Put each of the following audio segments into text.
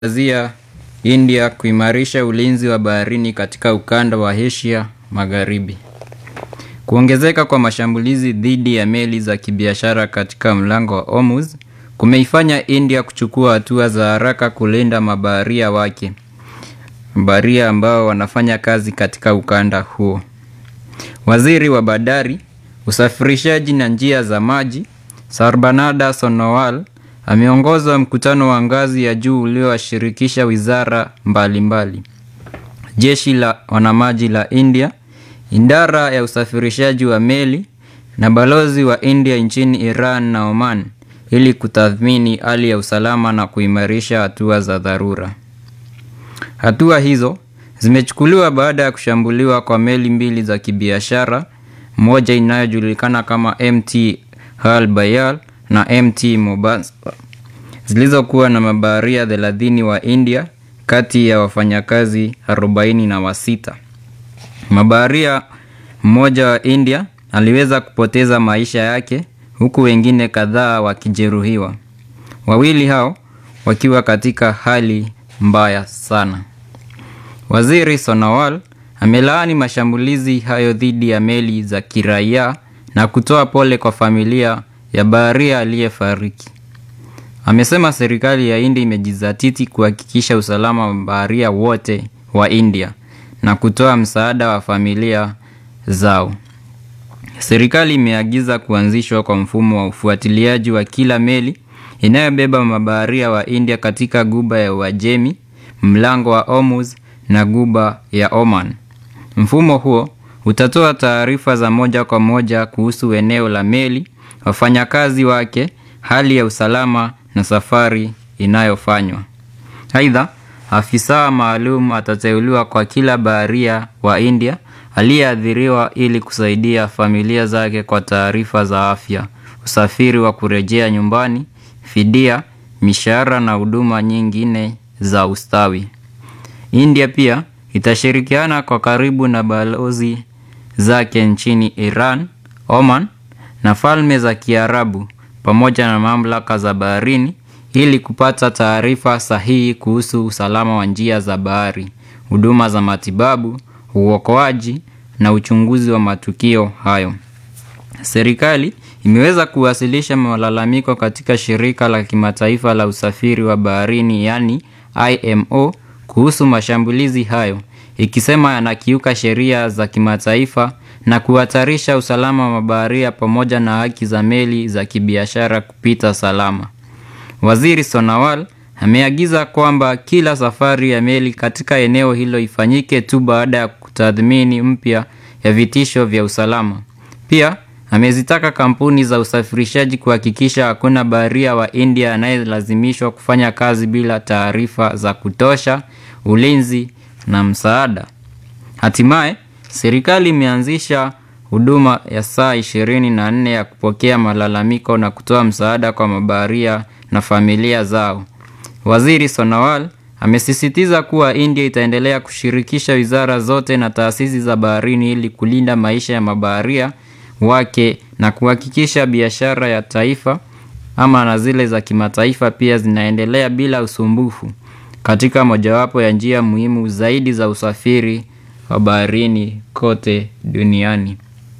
Azia India kuimarisha ulinzi wa baharini katika ukanda wa Asia Magharibi. Kuongezeka kwa mashambulizi dhidi ya meli za kibiashara katika mlango wa Hormuz kumeifanya India kuchukua hatua za haraka kulinda mabaharia wake. Mabaharia ambao wanafanya kazi katika ukanda huo. Waziri wa Bandari, Usafirishaji na Njia za Maji, Sarbanada Sonowal ameongoza mkutano wa ngazi ya juu uliowashirikisha wizara mbalimbali. Jeshi la wanamaji la India, idara ya usafirishaji wa meli na balozi wa India nchini Iran na Oman ili kutathmini hali ya usalama na kuimarisha hatua za dharura. Hatua hizo zimechukuliwa baada ya kushambuliwa kwa meli mbili za kibiashara, moja inayojulikana kama MT Hal Bayal na MT Mombasa zilizokuwa na mabaharia 30 wa India kati ya wafanyakazi 46. Mabaharia mmoja wa India aliweza kupoteza maisha yake huku wengine kadhaa wakijeruhiwa. Wawili hao wakiwa katika hali mbaya sana. Waziri Sonowal amelaani mashambulizi hayo dhidi ya meli za kiraia na kutoa pole kwa familia ya baharia aliyefariki. Amesema serikali ya India imejizatiti kuhakikisha usalama wa baharia wote wa India na kutoa msaada wa familia zao. Serikali imeagiza kuanzishwa kwa mfumo wa ufuatiliaji wa kila meli inayobeba mabaharia wa India katika Ghuba ya Uajemi, mlango wa Hormuz na Ghuba ya Oman. Mfumo huo utatoa taarifa za moja kwa moja kuhusu eneo la meli, wafanyakazi wake, hali ya usalama na safari inayofanywa. Aidha, afisa maalum atateuliwa kwa kila baharia wa India aliyeathiriwa ili kusaidia familia zake kwa taarifa za afya, usafiri wa kurejea nyumbani, fidia, mishahara na huduma nyingine za ustawi. India pia itashirikiana kwa karibu na balozi zake nchini Iran, Oman na Falme za Kiarabu pamoja na mamlaka za baharini ili kupata taarifa sahihi kuhusu usalama wa njia za bahari, huduma za matibabu, uokoaji na uchunguzi wa matukio hayo. Serikali imeweza kuwasilisha malalamiko katika shirika la kimataifa la usafiri wa baharini yaani IMO kuhusu mashambulizi hayo ikisema yanakiuka sheria za kimataifa na kuhatarisha usalama wa mabaharia pamoja na haki za meli za kibiashara kupita salama. Waziri Sonowal ameagiza kwamba kila safari ya meli katika eneo hilo ifanyike tu baada ya kutathmini mpya ya vitisho vya usalama. Pia amezitaka kampuni za usafirishaji kuhakikisha hakuna baharia wa India anayelazimishwa kufanya kazi bila taarifa za kutosha, ulinzi na msaada. Hatimaye, serikali imeanzisha huduma ya saa 24 ya kupokea malalamiko na kutoa msaada kwa mabaharia na familia zao. Waziri Sonowal amesisitiza kuwa India itaendelea kushirikisha wizara zote na taasisi za baharini ili kulinda maisha ya mabaharia wake na kuhakikisha biashara ya taifa ama na zile za kimataifa pia zinaendelea bila usumbufu katika mojawapo ya njia muhimu zaidi za usafiri wa baharini kote duniani.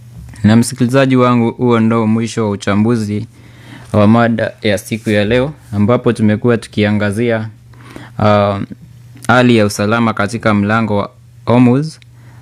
Na msikilizaji wangu, huo ndo mwisho wa uchambuzi wa mada ya siku ya leo ambapo tumekuwa tukiangazia hali uh, ya usalama katika mlango wa Hormuz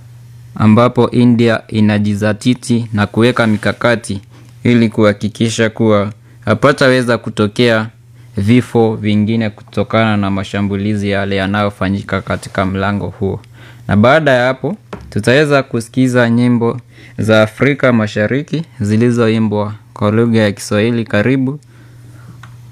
ambapo India inajizatiti na kuweka mikakati ili kuhakikisha kuwa hapataweza kutokea vifo vingine kutokana na mashambulizi yale yanayofanyika katika mlango huo. Na baada ya hapo tutaweza kusikiza nyimbo za Afrika Mashariki zilizoimbwa kwa lugha ya Kiswahili. Karibu